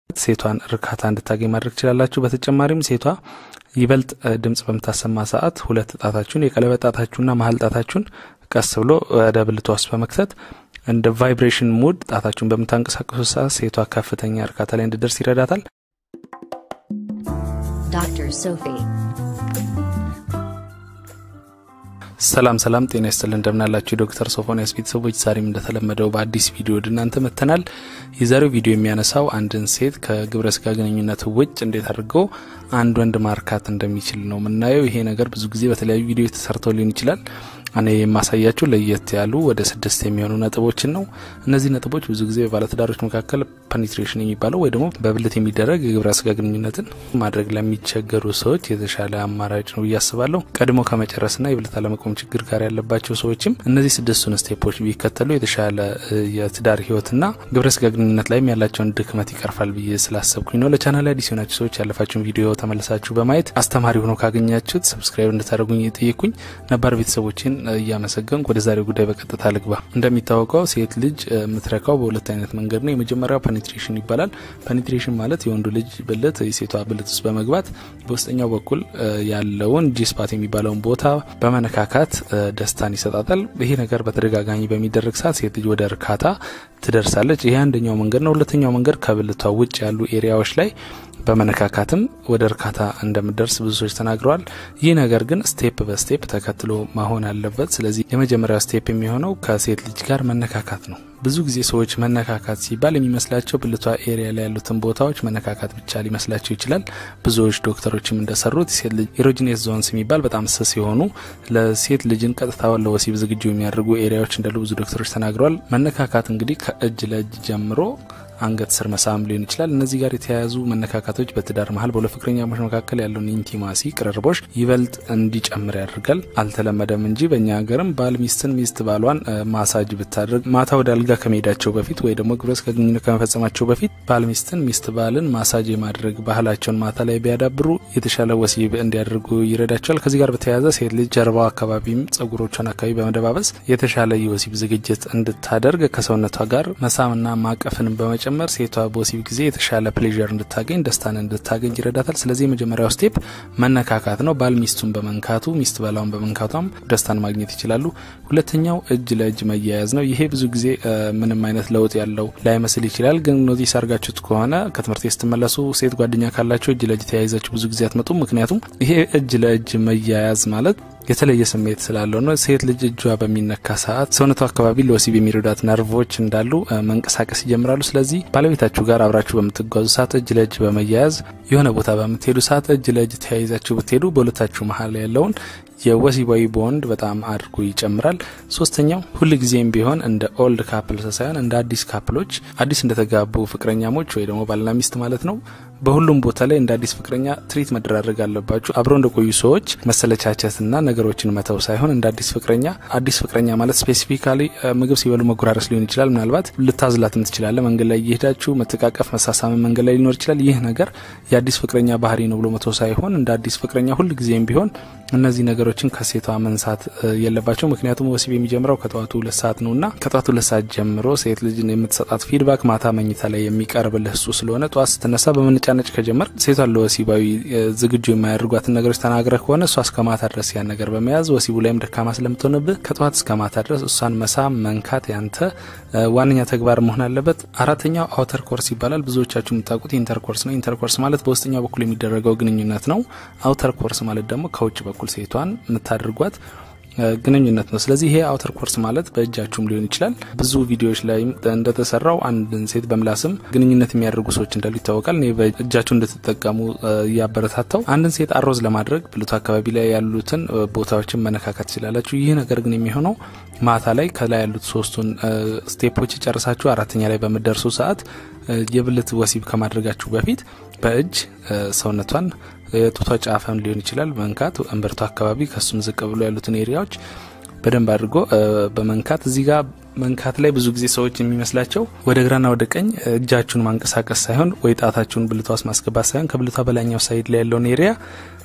ሴቷን እርካታ እንድታገኝ ማድረግ ትችላላችሁ። በተጨማሪም ሴቷ ይበልጥ ድምጽ በምታሰማ ሰዓት ሁለት ጣታችሁን የቀለበት ጣታችሁና መሀል ጣታችሁን ቀስ ብሎ ወደ ብልቷ ውስጥ በመክተት እንደ ቫይብሬሽን ሙድ ጣታችሁን በምታንቀሳቀሱ ሰዓት ሴቷ ከፍተኛ እርካታ ላይ እንድደርስ ይረዳታል። Dr. Sophie. ሰላም ሰላም፣ ጤና ይስጥልን እንደምናላችሁ የዶክተር ሶፎንያስ ቤተሰቦች፣ ዛሬም እንደተለመደው በአዲስ ቪዲዮ ወደ እናንተ መጥተናል። የዛሬው ቪዲዮ የሚያነሳው አንድን ሴት ከግብረ ስጋ ግንኙነት ውጭ እንዴት አድርገው አንድ ወንድ ማርካት እንደሚችል ነው የምናየው። ይሄ ነገር ብዙ ጊዜ በተለያዩ ቪዲዮ ተሰርተው ሊሆን ይችላል። እኔ የማሳያችሁ ለየት ያሉ ወደ ስድስት የሚሆኑ ነጥቦችን ነው። እነዚህ ነጥቦች ብዙ ጊዜ በባለትዳሮች መካከል ፐኒትሬሽን የሚባለው ወይ ደግሞ በብልት የሚደረግ የግብረ ስጋ ግንኙነትን ማድረግ ለሚቸገሩ ሰዎች የተሻለ አማራጭ ነው ብዬ አስባለሁ። ቀድሞ ከመጨረስና የብልት አለመቆም ችግር ጋር ያለባቸው ሰዎችም እነዚህ ስድስቱን ስቴፖች ቢከተሉ የተሻለ የትዳር ህይወትና ግብረ ስጋ ግንኙነት ላይም ያላቸውን ድክመት ይቀርፋል ብዬ ስላሰብኩኝ ነው። ለቻናል አዲስ የሆናችሁ ሰዎች ያለፋችሁን ቪዲዮ ተመልሳችሁ በማየት አስተማሪ ሆኖ ካገኛችሁት ሰብስክራይብ እንድታደርጉኝ የጠየኩኝ ነባር ቤተሰቦችን እያመሰገንኩ ወደ ዛሬው ጉዳይ በቀጥታ ልግባ። እንደሚታወቀው ሴት ልጅ የምትረካው በሁለት አይነት መንገድ ነው። የመጀመሪያው ፔኔትሬሽን ይባላል። ፔኔትሬሽን ማለት የወንዱ ልጅ ብልት የሴቷ ብልት ውስጥ በመግባት በውስጠኛው በኩል ያለውን ጂስፓት የሚባለውን ቦታ በመነካካት ደስታን ይሰጣታል። ይሄ ነገር በተደጋጋሚ በሚደረግ ሰዓት ሴት ልጅ ወደ እርካታ ትደርሳለች። ይሄ አንደኛው መንገድ ነው። ሁለተኛው መንገድ ከብልቷ ውጭ ያሉ ኤሪያዎች ላይ በመነካካትም ወደ እርካታ እንደምደርስ ብዙ ሰዎች ተናግረዋል። ይህ ነገር ግን ስቴፕ በስቴፕ ተከትሎ መሆን አለበት። ስለዚህ የመጀመሪያው ስቴፕ የሚሆነው ከሴት ልጅ ጋር መነካካት ነው። ብዙ ጊዜ ሰዎች መነካካት ሲባል የሚመስላቸው ብልቷ ኤሪያ ላይ ያሉትን ቦታዎች መነካካት ብቻ ሊመስላቸው ይችላል። ብዙዎች ዶክተሮችም እንደሰሩት ሴት ልጅ ኢሮጂኔስ ዞንስ የሚባል በጣም ስስ የሆኑ ለሴት ልጅን ቀጥታ ለወሲብ ዝግጁ የሚያደርጉ ኤሪያዎች እንዳሉ ብዙ ዶክተሮች ተናግረዋል። መነካካት እንግዲህ ከእጅ ለእጅ ጀምሮ አንገት ስር መሳም ሊሆን ይችላል። እነዚህ ጋር የተያያዙ መነካካቶች በትዳር መሀል በሁለት ፍቅረኛሞች መካከል ያለውን ኢንቲማሲ ቅርርቦች ይበልጥ እንዲጨምር ያደርጋል። አልተለመደም እንጂ በእኛ ሀገርም ባል ሚስትን፣ ሚስት ባሏን ማሳጅ ብታደርግ ማታ ወደ አልጋ ከመሄዳቸው በፊት ወይ ደግሞ ግብረ ስጋ ግንኙነት ከመፈጸማቸው በፊት ባል ሚስትን፣ ሚስት ባልን ማሳጅ የማድረግ ባህላቸውን ማታ ላይ ቢያዳብሩ የተሻለ ወሲብ እንዲያደርጉ ይረዳቸዋል። ከዚህ ጋር በተያያዘ ሴት ልጅ ጀርባው አካባቢም ጸጉሮቿን አካባቢ በመደባበስ የተሻለ የወሲብ ዝግጅት እንድታደርግ ከሰውነቷ ጋር መሳምና ማቀፍን በመጨ ጭምር ሴቷ በወሲብ ጊዜ የተሻለ ፕሌዥር እንድታገኝ ደስታን እንድታገኝ ይረዳታል። ስለዚህ የመጀመሪያው ስቴፕ መነካካት ነው። ባል ሚስቱን በመንካቱ ሚስት ባላውን በመንካቷም ደስታን ማግኘት ይችላሉ። ሁለተኛው እጅ ለእጅ መያያዝ ነው። ይሄ ብዙ ጊዜ ምንም አይነት ለውጥ ያለው ላይመስል ይችላል። ግን ኖቲስ አድርጋችሁት ከሆነ ከትምህርት ቤት ስትመለሱ ሴት ጓደኛ ካላቸው እጅ ለእጅ ተያይዛችሁ ብዙ ጊዜ አትመጡም። ምክንያቱም ይሄ እጅ ለእጅ መያያዝ ማለት የተለየ ስሜት ስላለው ነው። ሴት ልጅ እጇ በሚነካ ሰዓት ሰውነቱ አካባቢ ለወሲብ የሚረዷት ነርቮች እንዳሉ መንቀሳቀስ ይጀምራሉ። ስለዚህ ባለቤታችሁ ጋር አብራችሁ በምትጓዙ ሰዓት እጅ ለእጅ በመያያዝ የሆነ ቦታ በምትሄዱ ሰዓት እጅ ለእጅ ተያይዛችሁ ብትሄዱ በሁለታችሁ መሀል ያለውን የወሲባዊ ቦንድ በጣም አድርጎ ይጨምራል። ሶስተኛው ሁል ጊዜም ቢሆን እንደ ኦልድ ካፕልስ ሳይሆን እንደ አዲስ ካፕሎች አዲስ እንደተጋቡ ፍቅረኛሞች ወይ ደግሞ ባልና ሚስት ማለት ነው በሁሉም ቦታ ላይ እንደ አዲስ ፍቅረኛ ትሪት መደራረግ አለባችሁ። አብረው እንደቆዩ ሰዎች መሰለቻቸትና ነገሮችን መተው ሳይሆን እንደ አዲስ ፍቅረኛ አዲስ ፍቅረኛ ማለት ስፔሲፊካሊ ምግብ ሲበሉ መጎራረስ ሊሆን ይችላል። ምናልባት ልታዝላትም ትችላለ። መንገድ ላይ እየሄዳችሁ መተቃቀፍ፣ መሳሳምን መንገድ ላይ ሊኖር ይችላል። ይህ ነገር የአዲስ ፍቅረኛ ባህሪ ነው ብሎ መተው ሳይሆን እንደ አዲስ ፍቅረኛ ሁል ጊዜም ቢሆን እነዚህ ነገሮችን ከሴቷ መንሳት የለባቸው። ምክንያቱም ወሲብ የሚጀምረው ከጠዋቱ ሁለት ሰዓት ነው እና ከጠዋቱ ሁለት ሰዓት ጀምሮ ሴት ልጅን የምትሰጣት ፊድባክ ማታ መኝታ ላይ የሚቀርብልህ እሱ ስለሆነ ጠዋት ስትነሳ በመነጫነጭ ከጀመር ሴቷን ለወሲባዊ ዝግጁ የማያደርጓትን ነገሮች ተናግረህ ከሆነ እሷ እስከ ማታ ድረስ ያን ነገር በመያዝ ወሲቡ ላይም ደካማ ስለምትሆንብህ ከጠዋት እስከ ማታ ድረስ እሷን መሳም መንካት ያንተ ዋነኛ ተግባር መሆን አለበት። አራተኛው አውተር ኮርስ ይባላል። ብዙዎቻችሁ የምታውቁት ኢንተርኮርስ ነው። ኢንተርኮርስ ማለት በውስጠኛው በኩል የሚደረገው ግንኙነት ነው። አውተር ኮርስ ማለት ደግሞ ከውጭ በኩል ሴቷን የምታደርጓት ግንኙነት ነው። ስለዚህ ይሄ አውተር ኮርስ ማለት በእጃችሁም ሊሆን ይችላል። ብዙ ቪዲዮዎች ላይ እንደተሰራው አንድን ሴት በምላስም ግንኙነት የሚያደርጉ ሰዎች እንዳሉ ይታወቃል። እኔ በእጃችሁ እንድትጠቀሙ እያበረታታው አንድን ሴት አሮዝ ለማድረግ ብልቱ አካባቢ ላይ ያሉትን ቦታዎችን መነካካት ትችላላችሁ። ይህ ነገር ግን የሚሆነው ማታ ላይ ከላይ ያሉት ሶስቱን ስቴፖች ጨርሳችሁ አራተኛ ላይ በምደርሱ ሰዓት የብልት ወሲብ ከማድረጋችሁ በፊት በእጅ ሰውነቷን የጡቷ ጫፈም ሊሆን ይችላል መንካት እምብርቷ አካባቢ ከሱም ዝቅ ብሎ ያሉትን ኤሪያዎች በደንብ አድርጎ በመንካት እዚህ ጋር መንካት ላይ ብዙ ጊዜ ሰዎች የሚመስላቸው ወደ ግራና ወደ ቀኝ እጃችሁን ማንቀሳቀስ ሳይሆን ወይ ጣታችሁን ብልቷ ውስጥ ማስገባት ሳይሆን ከብልቷ በላይኛው ሳይድ ላይ ያለውን ኤሪያ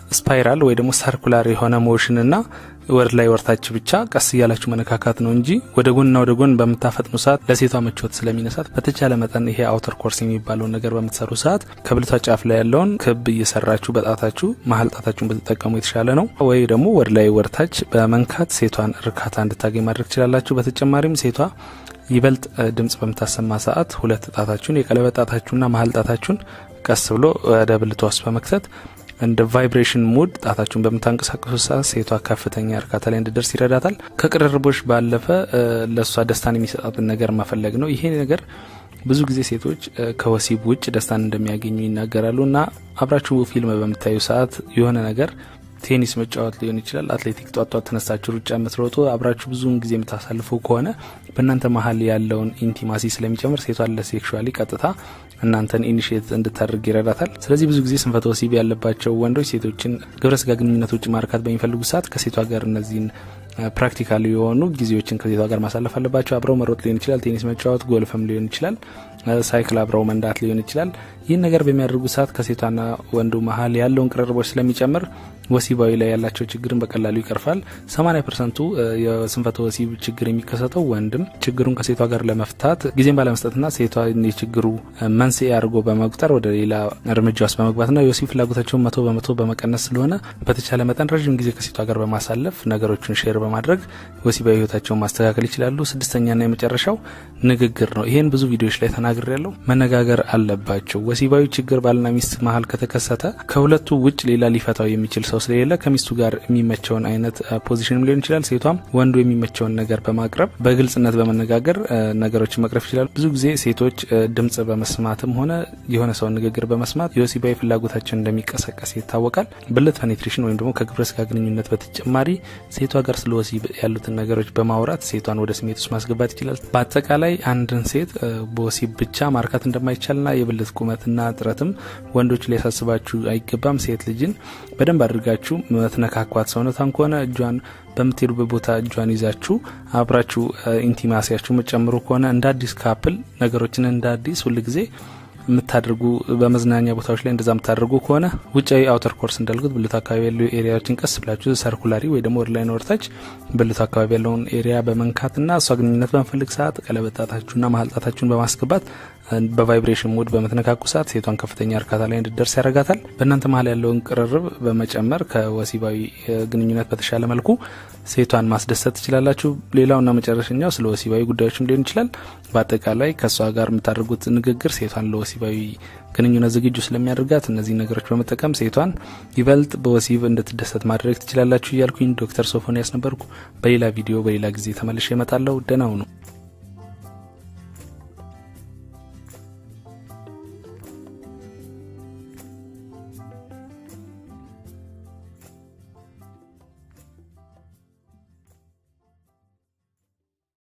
ስፓይራል ወይ ደግሞ ሰርኩላር የሆነ ሞሽንና ወደ ላይ ወርታች ብቻ ቀስ እያላችሁ መነካካት ነው እንጂ ወደ ጎንና ወደ ጎን በምታፈጥኑ ሰዓት ለሴቷ ምቾት ስለሚነሳት በተቻለ መጠን ይሄ አውተር ኮርስ የሚባለውን ነገር በምትሰሩ ሰዓት ከብልቷ ጫፍ ላይ ያለውን ክብ እየሰራችሁ በጣታችሁ መሀል ጣታችሁን ብትጠቀሙ የተሻለ ነው። ወይ ደግሞ ወደ ላይ ወርታች በመንካት ሴቷን እርካታ እንድታገኝ ማድረግ ትችላላችሁ። በተጨማሪም ሴቷ ይበልጥ ድምጽ በምታሰማ ሰዓት ሁለት ጣታችሁን የቀለበት ጣታችሁና መሀል ጣታችሁን ቀስ ብሎ ወደ ብልቷ ውስጥ በመክተት እንደ ቫይብሬሽን ሙድ ጣታችሁን በምታንቀሳቀሱ ሰዓት ሴቷ ከፍተኛ እርካታ ላይ እንድደርስ ይረዳታል። ከቅርርቦች ባለፈ ለእሷ ደስታን የሚሰጣትን ነገር መፈለግ ነው። ይሄ ነገር ብዙ ጊዜ ሴቶች ከወሲብ ውጭ ደስታን እንደሚያገኙ ይናገራሉ እና አብራችሁ ፊልም በምታዩ ሰዓት የሆነ ነገር ቴኒስ መጫወት ሊሆን ይችላል። አትሌቲክ ጧት ጧት ተነስታችሁ ሩጫ የምትሮጡ አብራችሁ ብዙውን ጊዜ የምታሳልፉ ከሆነ በእናንተ መሀል ያለውን ኢንቲማሲ ስለሚጨምር ሴቷን ለሴክሹዋሊ ቀጥታ እናንተን ኢኒሽት እንድታደርግ ይረዳታል። ስለዚህ ብዙ ጊዜ ስንፈተ ወሲብ ያለባቸው ወንዶች ሴቶችን ግብረ ስጋ ግንኙነት ውጭ ማርካት በሚፈልጉ ሰዓት ከሴቷ ጋር እነዚህን ፕራክቲካል የሆኑ ጊዜዎችን ከሴቷ ጋር ማሳለፍ አለባቸው። አብረው መሮጥ ሊሆን ይችላል፣ ቴኒስ መጫወት፣ ጎልፍም ሊሆን ይችላል፣ ሳይክል አብረው መንዳት ሊሆን ይችላል። ይህን ነገር በሚያደርጉ ሰዓት ከሴቷና ወንዱ መሀል ያለውን ቅርርቦች ስለሚጨምር ወሲባዊ ላይ ያላቸው ችግርን በቀላሉ ይቀርፋል። 80 ፐርሰንቱ የስንፈተ ወሲብ ችግር የሚከሰተው ወንድም ችግሩን ከሴቷ ጋር ለመፍታት ጊዜን ባለመስጠትና ሴቷ የችግሩ መንስኤ አድርጎ በመቁጠር ወደ ሌላ እርምጃ ውስጥ በመግባትና የወሲብ ፍላጎታቸውን መቶ በመቶ በመቀነስ ስለሆነ በተቻለ መጠን ረዥም ጊዜ ከሴቷ ጋር በማሳለፍ ነገሮችን ሼር በማድረግ ወሲባዊ ህይወታቸውን ማስተካከል ይችላሉ። ስድስተኛና የመጨረሻው ንግግር ነው። ይህን ብዙ ቪዲዮዎች ላይ ተናግሬ ያለው መነጋገር አለባቸው። ወሲባዊ ችግር ባልና ሚስት መሀል ከተከሰተ ከሁለቱ ውጭ ሌላ ሊፈታው የሚችል ሰው ስለሌለ ከሚስቱ ጋር የሚመቸውን አይነት ፖዚሽንም ሊሆን ይችላል። ሴቷም ወንዱ የሚመቸውን ነገር በማቅረብ በግልጽነት በመነጋገር ነገሮችን መቅረፍ ይችላሉ። ብዙ ጊዜ ሴቶች ድምጽ በመስማትም ሆነ የሆነ ሰውን ንግግር በመስማት የወሲባዊ ፍላጎታቸውን እንደሚቀሰቀስ ይታወቃል። ብልት ፔኔትሬሽን ወይም ደግሞ ከግብረ ስጋ ግንኙነት በተጨማሪ ሴቷ ጋር ስለ ወሲብ ያሉትን ነገሮች በማውራት ሴቷን ወደ ስሜት ውስጥ ማስገባት ይችላል። በአጠቃላይ አንድን ሴት በወሲብ ብቻ ማርካት እንደማይቻልና የብልት ቁመትና ጥረትም ወንዶች ሊያሳስባችሁ አይገባም። ሴት ልጅን በደንብ አድርጋችሁ መትነካኳት ሰውነቷን ከሆነ እጇን በምትሄዱበት ቦታ እጇን ይዛችሁ አብራችሁ ኢንቲማሲያችሁ መጨምሩ ከሆነ እንደ አዲስ ካፕል ነገሮችን እንደ አዲስ ሁልጊዜ የምታደርጉ በመዝናኛ ቦታዎች ላይ እንደዛ የምታደርጉ ከሆነ ውጫዊ አውተር ኮርስ እንዳልኩት ብልቱ አካባቢ ያሉ ኤሪያዎችን ቀስ ብላችሁ ሰርኩላሪ ወይ ደግሞ ወደ ላይ ወርታች ብልቱ አካባቢ ያለውን ኤሪያ በመንካትና እሷ ግንኙነት በምፈልግ ሰዓት ቀለበት ጣታችሁና መሀል ጣታችሁን በማስገባት በቫይብሬሽን ሙድ በምትነካኩ ሰዓት ሴቷን ከፍተኛ እርካታ ላይ እንድደርስ ያደርጋታል። በእናንተ መሀል ያለውን ቅርርብ በመጨመር ከወሲባዊ ግንኙነት በተሻለ መልኩ ሴቷን ማስደሰት ትችላላችሁ። ሌላውና መጨረሻኛው ስለ ወሲባዊ ጉዳዮችም ሊሆን ይችላል። በአጠቃላይ ከእሷ ጋር የምታደርጉት ንግግር ሴቷን ለወሲባዊ ግንኙነት ዝግጁ ስለሚያደርጋት እነዚህ ነገሮች በመጠቀም ሴቷን ይበልጥ በወሲብ እንድትደሰት ማድረግ ትችላላችሁ እያልኩኝ ዶክተር ሶፎንያስ ነበርኩ። በሌላ ቪዲዮ በሌላ ጊዜ ተመልሼ እመጣለሁ። ደህና ሁኑ።